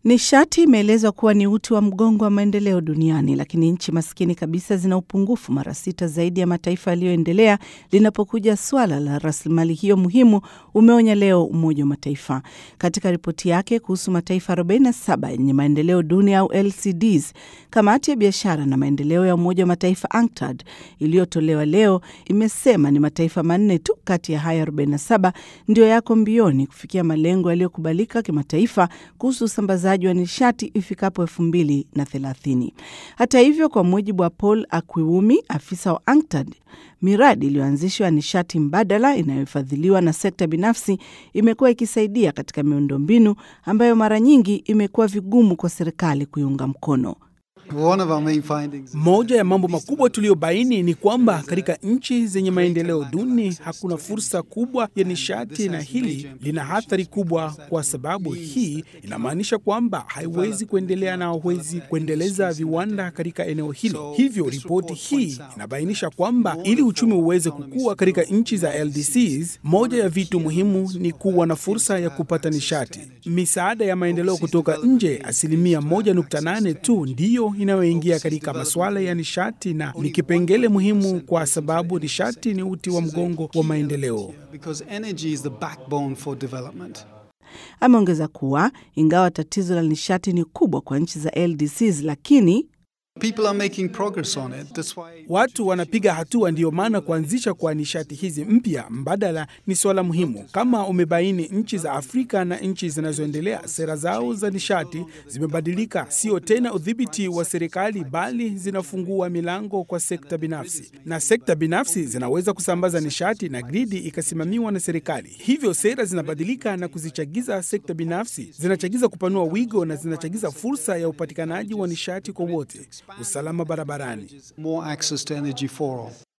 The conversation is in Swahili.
Nishati imeelezwa kuwa ni uti wa mgongo wa maendeleo duniani, lakini nchi maskini kabisa zina upungufu mara sita zaidi ya mataifa yaliyoendelea linapokuja swala la rasilimali hiyo muhimu, umeonya leo Umoja wa Mataifa katika ripoti yake kuhusu mataifa 47 yenye maendeleo duni au LCDs. Kamati ya biashara na maendeleo ya Umoja wa Mataifa UNCTAD iliyotolewa leo imesema ni mataifa manne tu kati ya haya 47 ndio yako mbioni kufikia malengo yaliyokubalika kimataifa kuhusu usambazaji wa nishati ifikapo elfu mbili na thelathini. Hata hivyo, kwa mujibu wa Paul Akwiwumi, afisa wa UNCTAD, miradi iliyoanzishwa ya nishati mbadala inayofadhiliwa na sekta binafsi imekuwa ikisaidia katika miundombinu ambayo mara nyingi imekuwa vigumu kwa serikali kuiunga mkono. Moja ya mambo makubwa tuliyobaini ni kwamba katika nchi zenye maendeleo duni hakuna fursa kubwa ya nishati, na hili lina athari kubwa, kwa sababu hii inamaanisha kwamba haiwezi kuendelea na hawezi kuendeleza viwanda katika eneo hilo. Hivyo ripoti hii inabainisha kwamba ili uchumi uweze kukua katika nchi za LDCs, moja ya vitu muhimu ni kuwa na fursa ya kupata nishati. Misaada ya maendeleo kutoka nje, asilimia 1.8 tu ndiyo inayoingia katika masuala ya nishati na ni kipengele muhimu kwa sababu nishati ni uti wa mgongo wa maendeleo. Ameongeza kuwa ingawa tatizo la nishati ni kubwa kwa nchi za LDCs, lakini Watu wanapiga hatua, ndiyo maana kuanzisha kwa nishati hizi mpya mbadala ni swala muhimu. Kama umebaini, nchi za Afrika na nchi zinazoendelea sera zao za nishati zimebadilika, sio tena udhibiti wa serikali, bali zinafungua milango kwa sekta binafsi, na sekta binafsi zinaweza kusambaza nishati na gridi ikasimamiwa na serikali. Hivyo sera zinabadilika na kuzichagiza sekta binafsi, zinachagiza kupanua wigo na zinachagiza fursa ya upatikanaji wa nishati kwa wote usalama barabarani.